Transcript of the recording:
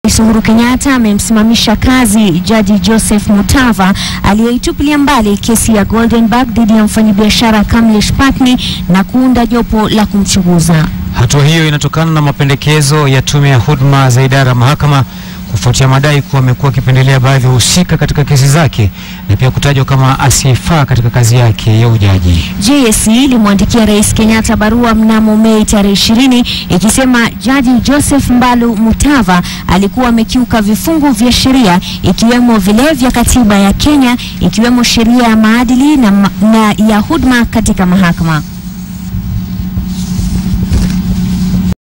Rais Uhuru Kenyatta amemsimamisha kazi Jaji Joseph Mutava aliyeitupilia mbali kesi ya Goldenberg dhidi ya mfanyabiashara Kamlesh Patni na kuunda jopo la kumchunguza. Hatua hiyo inatokana na mapendekezo ya tume ya huduma za idara ya mahakama kufuatia madai kuwa amekuwa akipendelea baadhi ya wahusika katika kesi zake na pia kutajwa kama asiyefaa katika kazi yake ya ujaji. JSC ilimwandikia Rais Kenyatta barua mnamo Mei tarehe ishirini ikisema Jaji Joseph Mbalu Mutava alikuwa amekiuka vifungu vya sheria ikiwemo vile vya katiba ya Kenya ikiwemo sheria ya maadili na, ma- na ya huduma katika mahakama.